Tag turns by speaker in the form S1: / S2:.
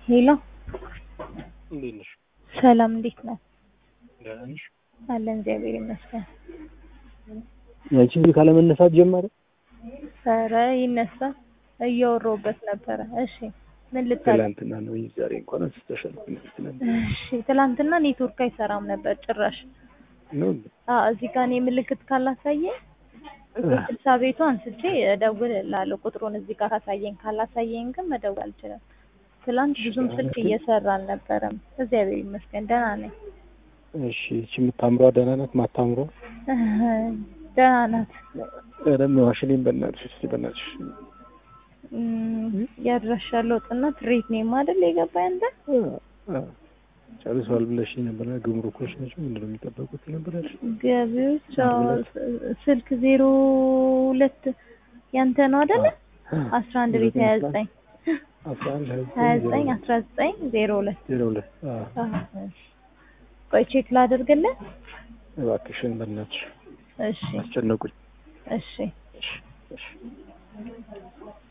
S1: ሄሎ
S2: እንዴት ነሽ?
S1: ሰላም፣ እንዴት ነህ?
S2: ደህና ነሽ?
S1: አለን እግዚአብሔር ይመስገን።
S2: ያቺ ልጅ ካለመነሳት ጀመረ።
S1: ኧረ ይነሳል፣ እያወራሁበት ነበረ። እሺ ምን ልታደርግ?
S2: ትላንትና ነው እንጂ ዛሬ እንኳን አንስተሻል።
S1: እሺ ትላንትና ኔትወርክ አይሰራም ነበር ጭራሽ።
S2: ነው
S1: አዎ እዚህ ጋር እኔ ምልክት ካላሳየኝ ስልሳ ቤቱ አንስቼ እደውልልሃለሁ። ቁጥሩን እዚህ ጋር ካሳየኝ፣ ካላሳየኝ ግን መደወል አልችልም። ትላንት ብዙም ስልክ እየሰራ አልነበረም። እግዚአብሔር ይመስገን ደህና ነኝ።
S2: እሺ እቺ የምታምሯ ደህና ናት? ማታምሯ
S1: ደህና ናት።
S2: ኧረ ዋሽልኝ በእናትሽ፣ እስኪ በእናትሽ
S1: እም፣ ያድራሻ ለውጥና ትሬት ነው አይደል የገባኝ አንተ?
S2: ጨርሷል ብለሽኝ ነበር። ግምሩኮች ናቸው ምንድን ነው የሚጠበቁት ነበር ያልሽ?
S1: ገቢዎች አዎ፣ ስልክ ዜሮ ሁለት ያንተ ነው አይደለ? አስራ አንድ ቤት ሀያ ዘጠኝ
S2: አስራ አንድ
S1: ሀያ ዘጠኝ አስራ ዘጠኝ ዜሮ ሁለት
S2: ዜሮ ሁለት
S1: ቆይ ቼክ ላደርግልህ።
S2: እባክሽን በእናትሽ
S1: እሺ
S2: አስጨነቁኝ።
S1: እሺ
S2: እሺ እሺ